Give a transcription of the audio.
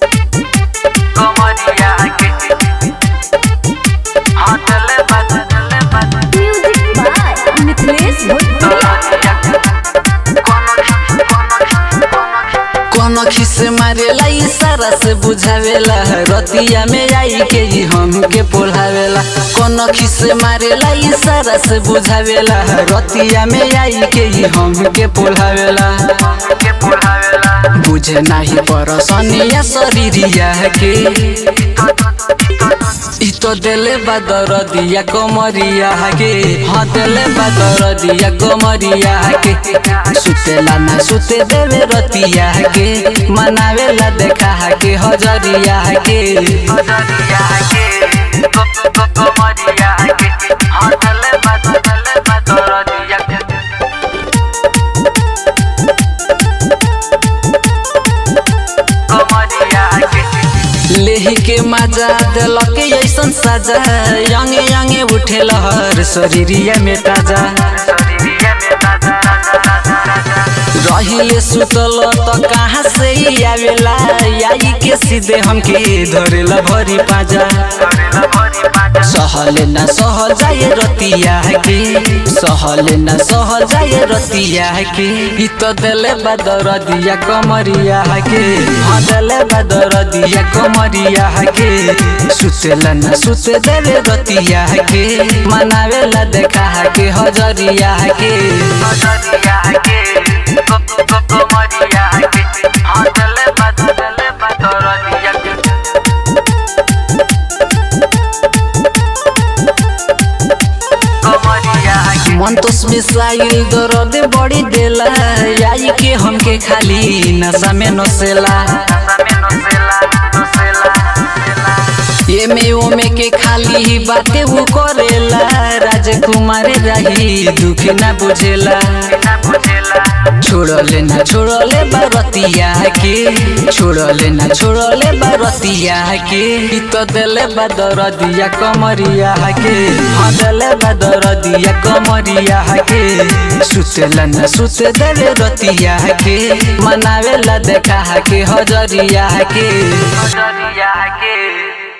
कमरिया के हाँ चले बात चले बात म्यूजिक बाय मिथिलेश भोजपुरिया कोनो खिसे मारेला इशारा से बुझावेला रतिया में आई के ही हमके पोल्हावेला कोनो खिसे मारेला इशारा से बुझावेला रतिया में आई के ही हमके पोल्हावेला के बुलावेला बुझे नाही परसनिया शरीरिया के इ तो देले बादर दिया कमरिया के हाँ देले बादर दिया कमरिया के सुतेला ना सुते देवे रतिया के मनावेला देखा के हजरिया के कमरिया के कमरिया के हाँ चले बात चले बात कमरिया के कमरिया के लेही के मजा दिलक ऐसन साजा यंगे यंगे उठे लहर शरीरिया में ताजा शरीरिया में ताजा रहिले सुतल त कहाँ से ही आवेला आई के सीधे हमके धरेला भरी पाजा करेला भरी बाजा सहले न सहल जाए रतिया के सहले न सहल जाए रतिया के इ त देले बदर दिया कमरिया के हाँ देले बदर दिया कमरिया के सुतेला न सुते देले रतिया के मनावेला देखा के हजरिया के कमरिया के कमरिया के हाँ चले बात चले बात कमरिया के कमरिया के मन तो मिसाइल दर्द बड़ी देला आई के हमके खाली नशा में नसेला नशा में नसेला नसेला ये में ओमे के खाली ही बातें वो करेला राजकुमार रही दुख ना बुझेला बिना बुझेला छोड़ले ना छोड़ले बारतिया के छोड़ले ना छोड़ले बारतिया के इ तो देले बादर दिया कमरिया के हाँ देले बादर दिया कमरिया के सुतेला ना सुते देले रतिया के मनावेला देखा के हजरिया के कमरिया के